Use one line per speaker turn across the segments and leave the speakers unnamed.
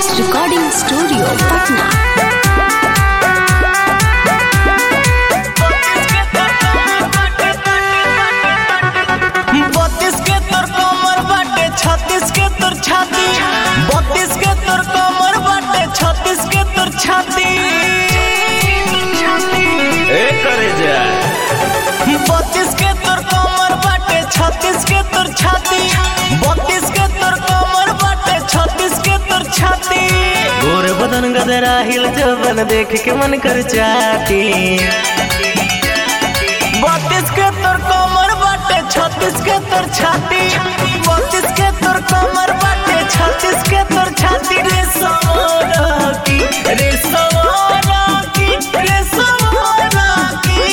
Sunrise Recording Studio, Patna.
बत्तीस के तोर कमर बाटे छत्तीस के तोर छाती बत्तीस के तोर कमर बाटे छत्तीस के तोर छाती
ए करे जा
बत्तीस के तोर कमर बाटे छत्तीस के तोर छाती बत्तीस के तोर कमर बाटे छत्तीस के तोर छाती
गोर बदन गदरा हिल जबन देख के मन कर चाटी
बत्तीस के तोर कमर बाटे छत्तीस के तोर छाती बत्तीस के तोर कमर बाटे छत्तीस के तोर छाती रे सवारा की रे सवारा की रे सवारा की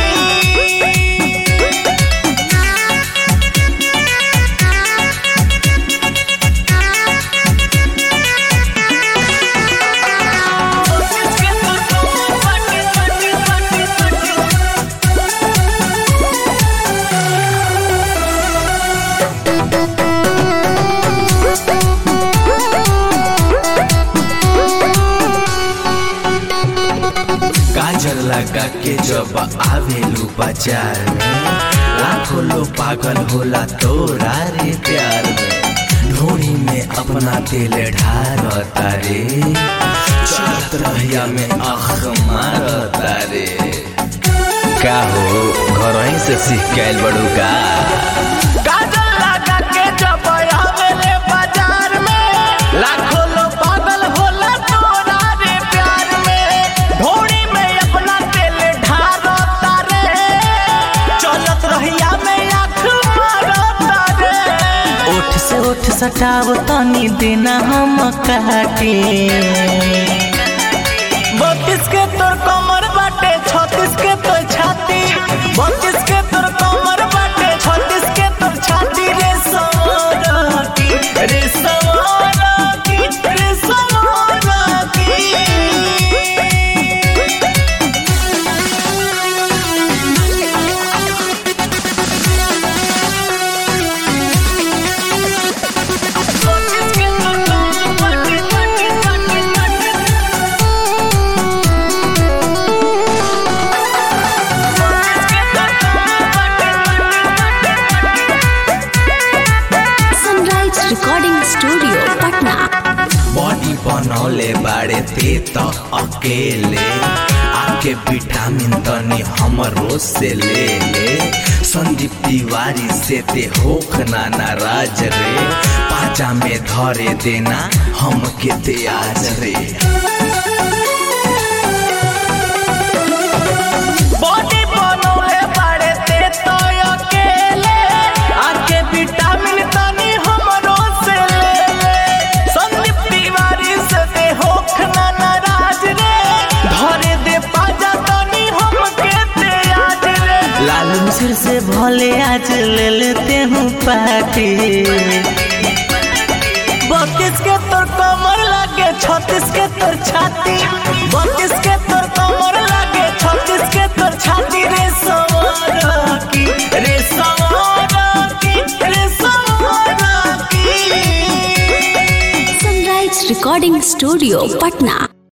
बत्तीस के तोर कमर बाटे छत्तीस छत्तीस छत्तीस
काजल लगा के जब आवेलू बाजार में लाखों लोग पागल होला तोरा रे प्यार में ढोनी में अपना दिल ढारता रे चलत रहिया में आख मारता रे का हो घर ही से सीख के आइल बड़ू का
काजल लगा के जब आवेले बाजार में लाखों लोग पागल होला तोरा रे प्यार में ढोड़ी में अपना दिल ढारता रे चलत रहिया में आँख मारता रे
ओठ से ओठ सटाव तनी देना हम काटे
बत्तीस के तोर कमर बाटे छत्तीस के तोर छाती बत्तीस के तोर कमर बाटे छत्तीस के तोर छाती रे सवारा की रे सवारा की रे सवारा की बत्तीस के तोर कमर बाटे छत्तीस छत्तीस छत्तीस
Sunrise Recording Studio, Patna.
Body बनौले बाड़े ते तो अकेले आके विटामिन तनी हमरो से ले ले संदीप तिवारी से ते होख ना नाराज रे पाचा में धरे देना हम के ते आज रे
बॉडी बनौले बाड़े ते तो अकेले आके विटामिन तनी हमरो से ले ले संदीप तिवारी से दे होख ना नाराज रे धरे दे पाजा तनी हम के ते आज रे
लालू सिर से भले आज ले लेते हूँ पार्टी
बत्तीस के तोर कमर लागे छत्तीस के तोर छाती बत्तीस के तोर कमर लागे छत्तीस के तोर छाती रे सवारा की रे सवारा की रे सवारा की
Sunrise Recording Studio, Patna.